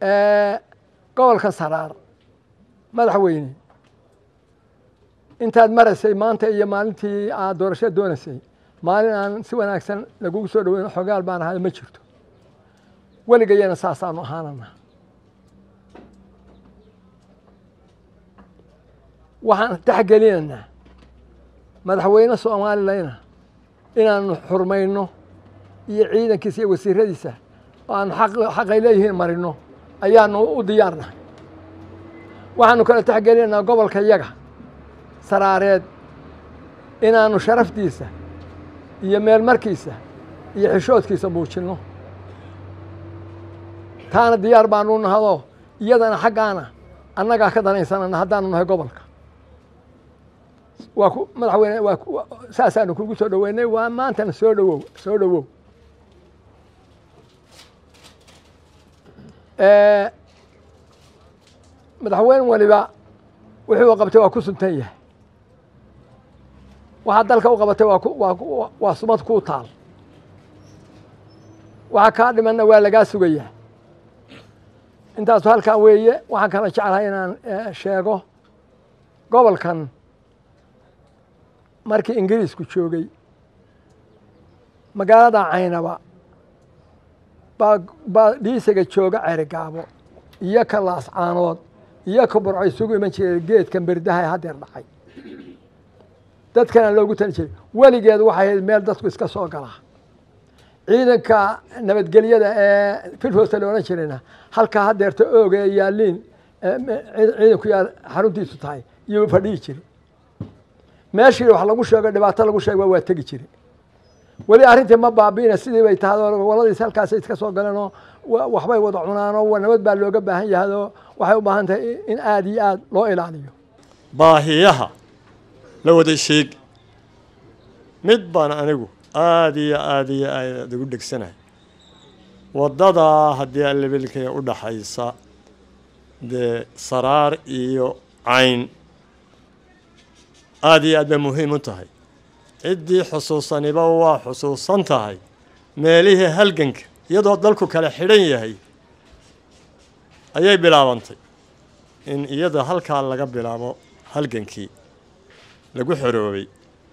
gobolka saraar madaxweyne intaad maraysay maanta iyo maalintii aad doorashada doonaysay maalin aan si wanaagsan lagugu soo dhaweyn xogaal baan ahay ma jirto weligayana saasaanu ahaanana waxaan taxgelinaynaa madaxweyne soomaalileyna inaanu xurmayno iyo ciidankiisa iyo wasiiradiisa oo aanu xaqay leeyihiin marino ayaanu u diyaarnahay waxaanu kala taxgelinaynaa gobolka yaga saraareed inaanu sharaftiisa iyo meelmarkiisa iyo xishoodkiisa muujinno taana diyaar baanu nahadoo iyadana xaggaana annagaa ka danaysanana haddaanu nahay gobolka waa ku madaxweyne waa saasaanu kugu soo dhaweynay waa maantana soo dhawow soo dhawow madaxweyne waliba wuxuu qabtay waa ku suntan yahay waxaa dalka u qabatay waa waa sumad kuu taal waxaa kaa dhimanna waa lagaa sugayaa intaasu halkan weeye waxaan kala jeclahay inaan sheego gobolkan markii ingiriisku joogay magaalada caynaba baa baa dhiisaga jooga cerigaabo iyo ka laascaanood iyo ka burco isugu iman jiray geedkan berdaha haddeer dhacay dadkana loogu tali jiray weligeed waxay ahayd meel dadku iska soo galaa ciidanka nabadgelyada ee filhoosta la odhan jirayna halkaa haddeerta ooga ee yaaliin ciidanku yaa xaruntiisu tahay iyuu fadhihi jiri meeshii wax lagu sheego dhibaato lagu sheego waa tegi jiri weli arrintii ma baabiina sidii bay tahay oo goboladiis halkaasay iska soo galeenoo waxbay wada cunaanoo nabad baa looga baahan yahayoo waxay u baahan tahay in aada iyo aada loo ilaaliyo baahiyaha la wada sheeg mid baan anigu aada iyo aada iyo aada ugu dhegsanahay waddadaa haddii allebilkee u dhaxaysa dee saraar iyo cayn aada iyo aad bay muhiim u tahay ciddii xusuusaniba waa xusuusan tahay meelihii halganka iyadoo dalku kala xidhan yahay ayay bilaabantay in iyada halkaa laga bilaabo halgankii lagu xoroobay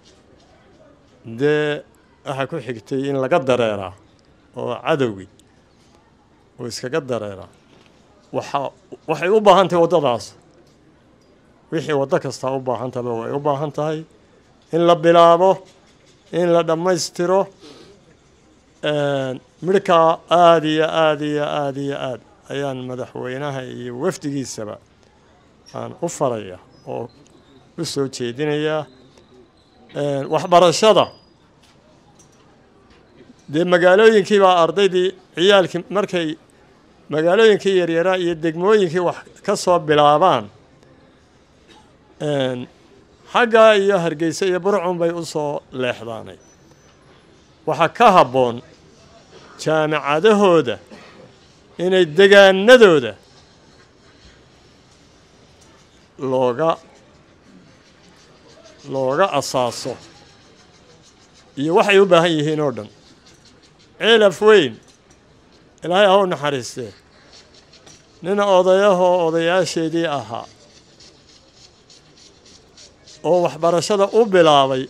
dee waxaa ku xigtay in laga dareeraa oo cadowgii uu iskaga dareeraa waxa waxay u baahan tahay waddadaas wixii waddo kastaa u baahan tahaba way u baahan tahay in la bilaabo in la dhammaystiro midhkaa aada iyo aada iyo aada iyo aad ayaan madaxweynaha iyo wafdigiisaba aan u faraya oo u soo jeedinayaa waxbarashada dee magaalooyinkii baa ardaydii ciyaalkii markay magaalooyinkii yaryaraa iyo degmooyinkii wax ka soo bilaabaan xaggaa iyo hargeysa iyo burcun bay u soo leexdaanay waxaa ka habboon jaamicadahooda inay degaanadooda looga looga asaaso iyo waxay u baahan yihiin oo dhan ceelaf weyn ilaahay ha u naxariistee nin odayahoo odayaasheedii ahaa oo waxbarashada u bilaabay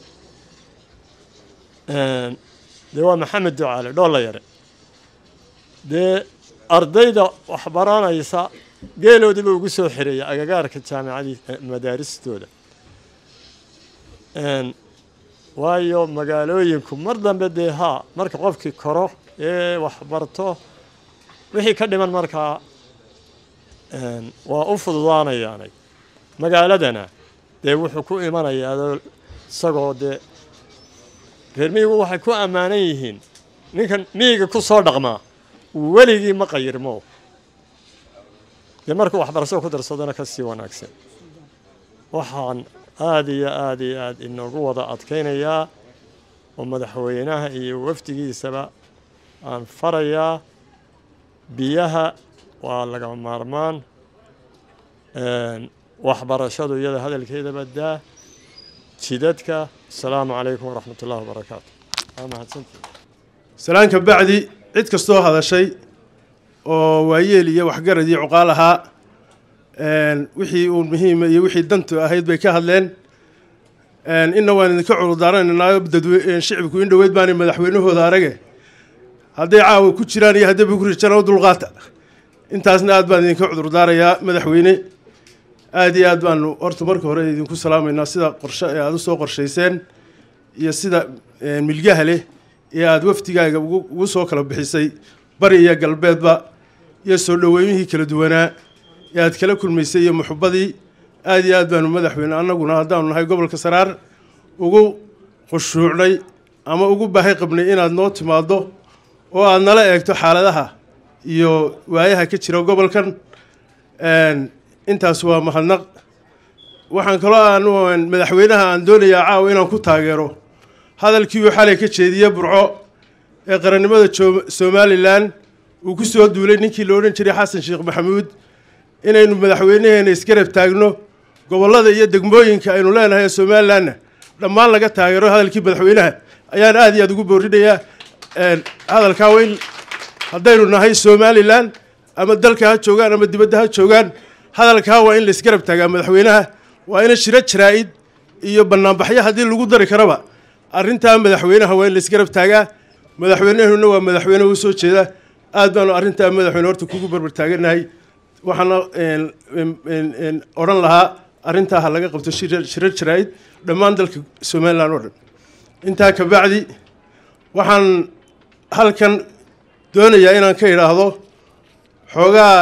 dee waa maxamed ducaale dhoolla yare dee ardayda waxbaranaysa geeloodiiba ugu soo xireeya agagaarka jaamicadii madaaristooda waayo magaalooyinku mar dambe dee haa marka qofkii koro ee waxbarto wixii ka dhiman markaa waa u fududaanayaanay magaaladana dee wuxuu ku imanayaa isagoo dee reer miyigu waxay ku ammaanan yihiin ninkan miyiga ku soo dhaqmaa weligii ma qayirmo dee markuu waxbarashada ku darsadana ka sii wanaagsan waxaan aada iyo aada iyo aada inoogu wada adkaynayaa oo madaxweynaha iyo wafdigiisaba aan farayaa biyaha waa laga maarmaan waxbarashadu iyada hadalkeeda badaa jidadka asalaamu calaykum waraxmat ullahi wabarakaatu waa mahadsantii salaan ka bacdi cid kastoo hadashay oo waayeel iyo waxgarad iyo cuqaal ahaa wixii uun muhiima iyo wixii dantu ahayd bay ka hadleen inna waan idinka cudurdaaranaynaao dadwe shicibku in dhoweyd baanay madaxweynahooda arage hadday caawa ku jiraan iyo hadday ku rijaan u dulqaata intaasna aad baan idinka cudurdaarayaa madaxweyne aada iyo aad baanu horta marka hore idinku salaamaynaa sida qorshe ee aada usoo qorshayseen iyo sida milgaha leh ee aada wafdigaaga ugu soo kala bixisay bari iyo galbeedba iyo soo dhoweymihii kala duwanaa ee aad kala kulmaysay iyo muxubadii aada iyo aad baanu madaxweyne annaguna haddaanu nahay gobolka saraar ugu khushuucnay ama ugu baahi qabnay inaad noo timaaddo oo aada nala eegto xaaladaha iyo waayaha ka jira gobolkan intaas waa mahadnaq waxaan kaloo aan madaxweynaha aan doonayaa caawa inaan ku taageero hadalkii uu xalay ka jeediye burco ee qarannimada somalilan uu ku soo duulay ninkii la odhan jiray xasan sheekh maxamuud inaynu madaxweynaheena isgarab taagno gobollada iyo degmooyinka aynu leenahay ee somalilanna dhammaan laga taageero hadalkii madaxweynaha ayaan aada iyo aada ugu boorinayaa hadalkaa weyn haddaynu nahay somalilan ama dalka ha joogaan ama dibadda ha joogaan hadalkaa waa in la isgarab taagaa madaxweynaha waa ina shiro jaraa-id iyo banaanbaxyo haddii lagu dari karaba arrintaa madaxweynaha waa in la isgarab taagaa madaxweynehuna waa madaxweyne u soo jeeda aad baanu arrintaa madaxweyne horta kugu barbar taaganahay waxaana odhan lahaa arrintaa ha laga qabto shiro jaraa-id dhammaan dalka somalilan oo dhan intaa kabacdi waxaan halkan doonayaa inaan ka idhaahdo xoogaa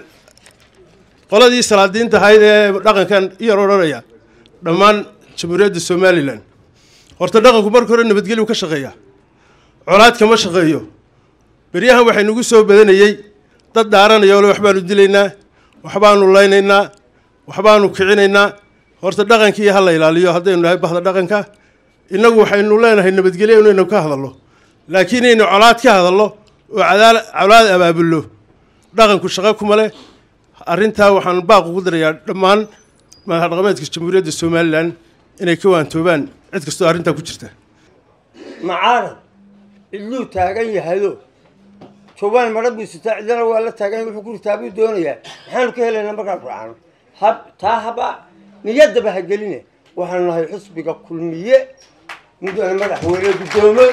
qoladii salaadiinta ahayd ee dhaqankan iyar odhanaya dhammaan jamhuuriyadda somalilan horta dhaqanku marka hore nabadgelyu ka shaqeeya colaad kama shaqeeyo beryahan waxay nagu soo badanayey dad dhaaranaya ole waxbaanu dilaynaa waxbaanu laynaynaa waxbaanu kicinaynaa horta dhaqankii ha la ilaaliyo haddaynu nahay bahda dhaqanka innagu waxaynu leenahay nabadgelyo inaynu ka hadallo laakiin inaynu colaad ka hadallo oo cadaal colaad abaabullo dhaqanku shaqo kuma leh arrintaa waxaan baaq ugu darayaa dhammaan madax dhaqameedka jamhuuriyadda somalilan inay ka waantoobaan cid kastoo arrintaa ku jirta macaarad cidluu taagan yahayo jawaan madha buu sitaa cidana waa la taagan wuxuu ku ritaa buu doonayaa maxaanu ka helaynaa markaan raacno hab taa haba niyaddaba ha geline waxaanu nahay xusbiga kulmiye mudane madaxweyne guddoomo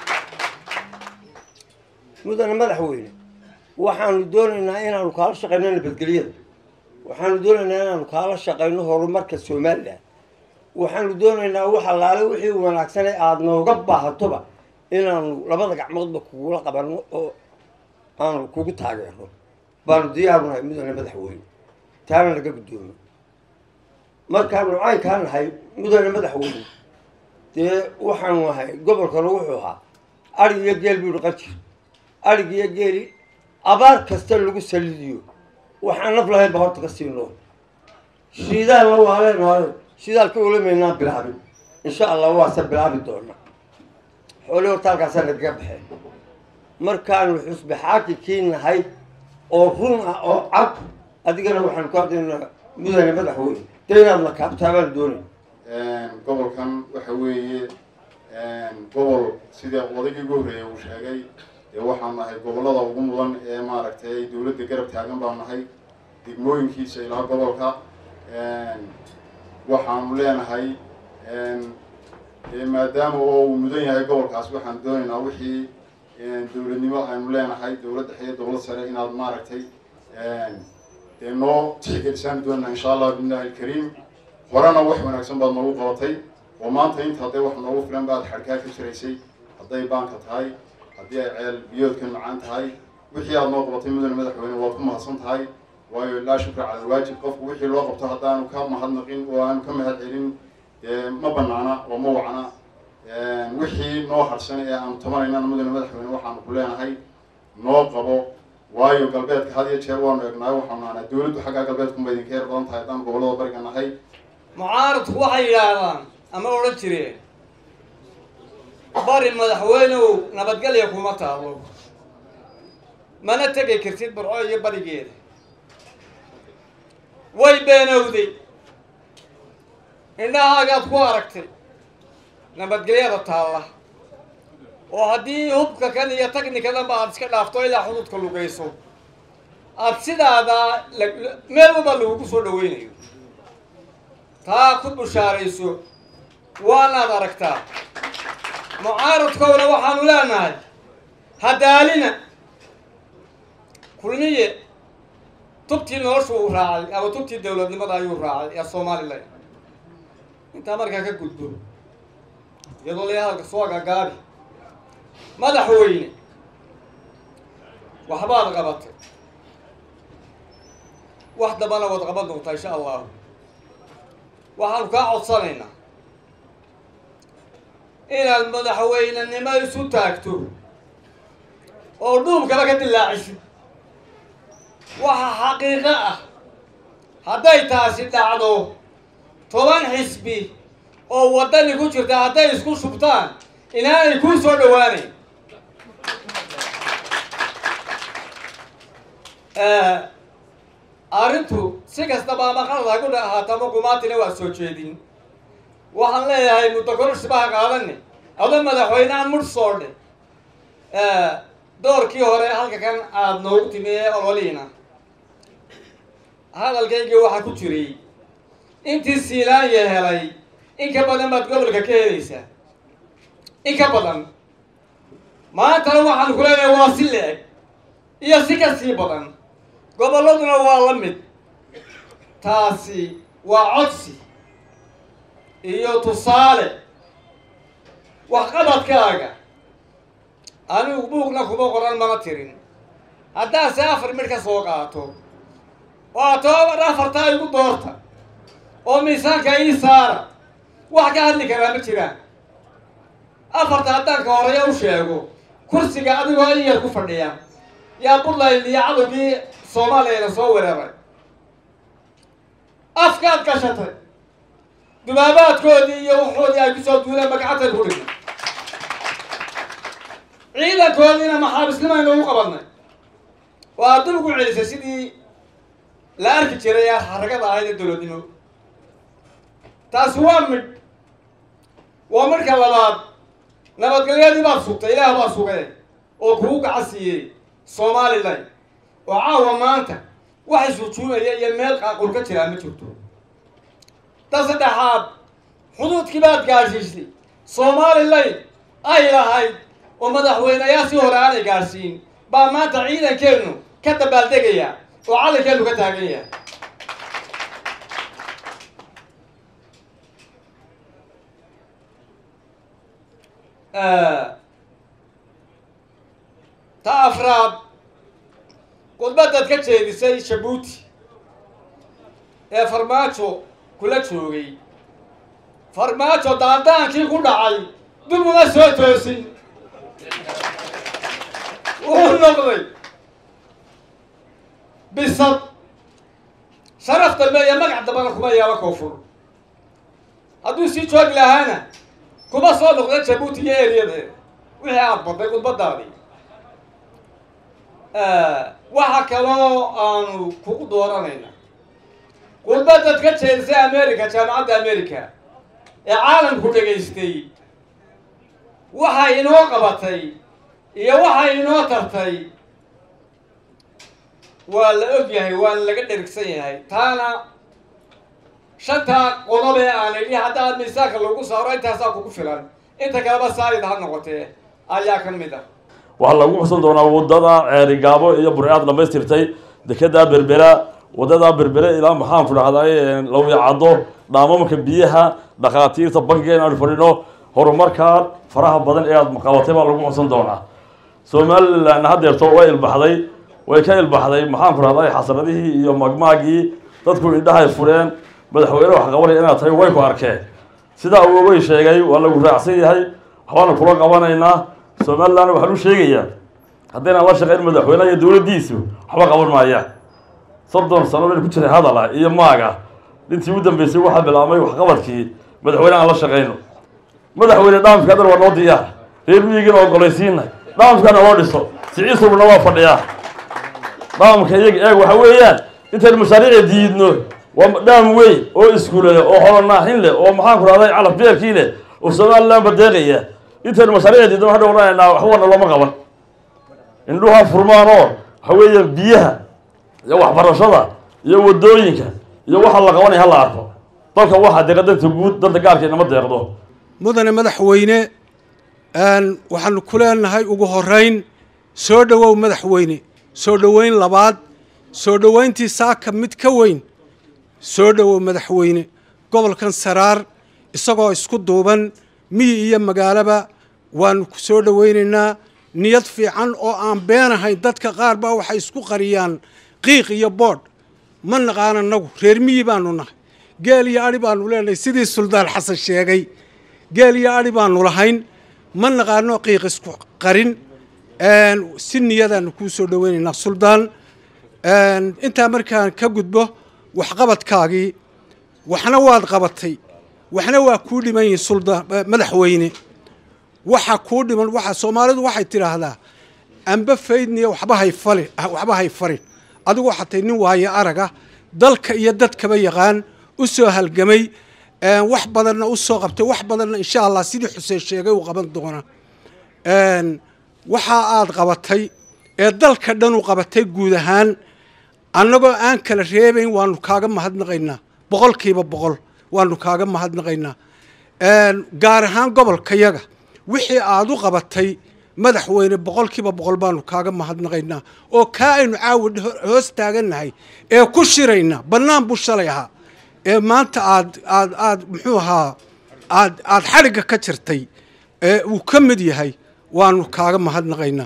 mudane madaxweyne waxaanu doonaynaa inaanu kaala shaqayno nabadgelyada waxaanu doonaynaa inaanu kaala shaqayno horumarka somalilan waxaanu doonaynaa wax allaale wixii wanaagsanee aada nooga baahatoba inaanu labada gacmoodba kugula qabanno oo aanu kugu taageerno baanu diyaaru nahay mudane madaxweyne taana naga guddoomo markaanu caynkaa nahay mudane madaxweyne dee waxaanu nahay gobolkana wuxuu ahaa arig iyo geel buu dhaqan jir arig iyo geeli abaar kasta lagu salidiyo waxaan naf lahayn ba horta ka sii nool shiidaalna waa leenahay shidaalka ulamaynaan bilaabin insha allah waase bilaabi doona xoolii horta halkaasaa nagaga baxeen markaanu xusbi xaakikii nahay oo run ah oo cad adigana waxaanu ku hadlaynaa mudane madaxweyne dee inaad na kaabtaa baanu doonay gobolkan waxa weeye gobol sida odaygii ugu horreeyay uu sheegay dee waxaan nahay gobollada ugu mudan ee maaragtay dowladda garab taagan baan nahay degmooyinkiisa ilaa gobolka waxaanu leenahay dee maadaama oo uu mudan yahay gobolkaas waxaan doonaynaa wixii dowladnimo aynu leenahay dowlad dhexe iyo dowlad sare inaad maaragtay dee noo tixgelisaan doonaa insha allah billahi alkariim horena wax wanaagsan baad noogu qabatay oo maanta inta hadday wax noogu filan baad xadhkaa ka jiraysay hadday baanka tahay haddii ay ceel biyoodkan macaan tahay wixii aad noo qabatay mudane madaxweyne waad ku mahadsan tahay waayo laa shukra cala alwaajib qofku wixii loo qabto haddaanu ka mahadnaqin oo aanu ka mahad celin dee ma banaana oo ma wacna wixii noo harsan ee aanu tabanaynana mudane madaxweyne waxaanu ku leenahay noo qabo waayo galbeedka had iyo jeer waanu eegnaay waxaanu nahnaa dowladdu xaggaa galbeedkunba idinka yar badan tahay haddaan gobollada bariga nahay mucaaradku waxay yidhaahdaan ama odhan jireen bari madaxweynew nabadgelya kuma taalo mana tegi kartid barco iyo barigeeda way beenowday indhahaagaad ku aragtay nabadgelyada taalla oo haddii hubka kan iyo taknikadanba aad iska dhaafto ilaa xuduudka lugayso aad sidaada la- meel walba lagugu soo dhaweynayo taa ku bushaarayso waanaad aragtaa mucaaradkowna waxaanu leenahay hadaalina kulmiye tubtii noloshu uu raacay ama tubtii dowladnimada ayuu raacay ee somalilan intaa markaa ka gudbo iyadoo la hadalka soo agagaabi madaxweyne waxbaad qabatay wax dambana waad qaban doontaa insha allahu waxaanu kaa codsanaynaa inaad madaxweynenimo isu taagto oo dhuubkaba ka dilaacisid waxa xaqiiqo ah hadday taasi dhacdo toban xisbi oo waddani ku jirta hadday isku shubtaan inaanay kuu soo dhowaanayn arrintu si kastaba ama qalad ha ku ahaato ama gumaatina waa soo jeedin waxaan leeyahay muddo kororsibaha qaadane ado madaxweyneha mudh soodhe doorkii hore halka kan aada noogu timi ee ololiina hadalkaygii waxaa ku jiray intii siilaanya helay in ka badan baad gobolka ka helaysaa in ka badan maantana waxaan ku leenahay waa si le-eg iyo si ka sii badan gobolladuna waa la mid taasi waa codsi iyo tusaale waxqabadkaaga anigu buugna kuma qoran mana tirin haddaase afar midh ka soo qaato waa toban afartaa igu doorta oo miisaanka ii saara wax ka hadli karaa ma jiraan afarta haddaan ka horeeya u sheego kursiga adigoo in yar ku fadhiya yaa puntland iyo cadowgii soomaaliyana soo weeraray afkaad gashatay dubaabaadkoodii iyo waxoodii ay kusoo duuleen magacantaynu ku dhignay ciidankoodiina maxaabisnimaynu ugu qabadnay waa dul ugu celisay sidii la arki jiray ee xaragada ahayd ee dowladnimo taasi waa midh waa midhka labaad nabadgelyadii baad sugtay ilaah baa sugay oo kugu gacan siiyey somalilan oo caawa maanta wax isujuumaya iyo meel qaaqul ka jiraa ma jirto ta saddexaad xuduudkii baad gaadhsiisay somalilan ay lahayd oo madaxweyneyaa si hore aanay gaadhsiin baa maanta ciidankeennu ka dabaaldegaya oo calankeenu ka taagan yahay ta afraad khudbadaad ka jeedisay jabuuti ee farmaajo kula joogay farmaajo daandaankii ku dhacay dib uma soo toosin wuxuu noqday bisad sharaf dambe iyo magac dambana kuma yaaba koonfur hadduu sii joogi lahaana kuma soo noqda jabuuti iyo eryadeeda wixii aada badday khudbadaadii waxa kaloo aanu kugu dooranayna khudbadaad ka jeedisay america jaamacadda america ee caalamku dhegaystay waxay inoo qabatay iyo waxay inoo tartay waa la og yahay waana laga dherigsan yahay taana shantaa qodob ee aan idhi haddaad miisaanka lagu saaro intaasaa kugu filan inta kaleba saalid ha noqotee ayaa ka mid ah waxaa lagu xusan doonaa wadada ceerigaabo iyo burcaad dhamaystirtay dekedaa berbera waddadaa berbere ilaa maxaan ku dhahday lawyacaddo dhaamamka biyaha dhakhaatiirta bankiga in aanu fadhino horumarkaa faraha badan ee aada qabatay baa lagu xusan doonaa somalilan haddeerto way ilbaxday way ka ilbaxday maxaan ku dhahday xasradihii iyo magmaagii dadku indhahay fureen madaxweyne wax qabanaya inaad tahay way ku arkeen sidaa uu way sheegay waa lagu raacsan yahay waxbaanu kula qabanaynaa somalilan waxaan u sheegayaa haddaynan la shaqayn madaxweyneha iyo dowladdiisu waxba qaban maayaan soddon sano baynu ku jiray hadala iyo maaga intii u dambeysay waxaa bilaabmay waxqabadkii madaxweyne aan la shaqayno madaxweyne dhaamka adal waa noo diyaar reer miyigiina ogolaysiinay dhaamkana loo dhiso siciisubna waa fadhiyaa dhaamka iyaga eeg waxa weeyaan intaynu mashaariica diidno waa dhaam weyn oo iskuule oo holonaaxin leh oo maxaan ku rahday calaf beerkii leh oo somalilan badeeqaya intaynu mashaariica diidno waxaan odhanaynaa waxbana looma qaban indhuha furmaan oo waxa weeyaan biyaha iyo waxbarashada iyo wadooyinka iyo waxa la qabanaya ha la arko dalka waxaa deeqa danta guud danta gaarka inama deeqdo mudane madaxweyne waxaanu ku leenahay ugu horeyn soo dhowow madaxweyne soo dhoweyn labaad soo dhoweyntii saaka mid ka weyn soo dhowow madaxweyne gobolkan saraar isagoo isku duuban miyi iyo magaalaba waanu ku soo dhoweynaynaa niyad fiican oo aan beenahayn dadka qaar baa waxay isku qariyaan qiiq iyo boodh ma naqaan annagu reer miyi baanu nahay geel iyo adhi baanu leenahay sidii suldaan xasan sheegay geel iyo adhi baanu lahayn ma naqaano qiiq isku qarin si niyadaanu kuu soo dhoweynaynaa suldaan intaa markaan ka gudbo waxqabadkaagii waxna waad qabatay waxna waa kuu dhiman yihin suldaan madaxweyne waxa kuu dhiman waxa soomaalidu waxay tidhaahdaa amba faydniya waxba hay fali waxba hay farin adigu waxaa tahay nin waayo araga dalka iyo dadkaba yaqaan u soo halgamay wax badanna u soo qabtay wax badanna insha allah sidii xuseen sheegay uu qaban doona waxa aad qabatay ee dalka dhan u qabatay guud ahaan annagoo aan kala reebayn waanu kaaga mahadnaqaynaa boqolkiiba boqol waanu kaaga mahadnaqaynaa gaar ahaan gobolkayaga wixii aad u qabatay madaxweyne boqolkiiba boqol baanu kaaga mahadnaqaynaa oo kaa aynu caawa hoos taagannahay ee ku shirayna bannaan buu shalay ahaa ee maanta aad aad aad muxuu ahaa aad aad xadhigga ka jirtay ee uu ka mid yahay waanu kaaga mahadnaqaynaa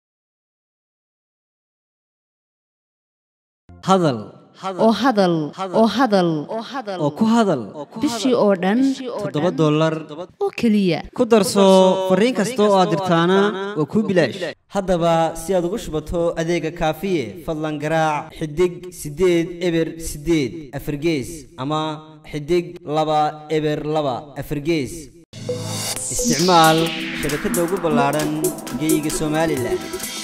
hadal oo hadal oo hadal oo ku hadal bishii oo dhan toddoba dollar oo keliya ku darso fariin kasta oo aad dirtaana waa kuu bilaash haddaba si aad ugu shubato adeega kaafiye fadlan garaac xidig siddeed eber siddeed afargees ama xidig laba eber laba afargees isticmaal shabakadda ugu ballaadhan geeyiga somalilan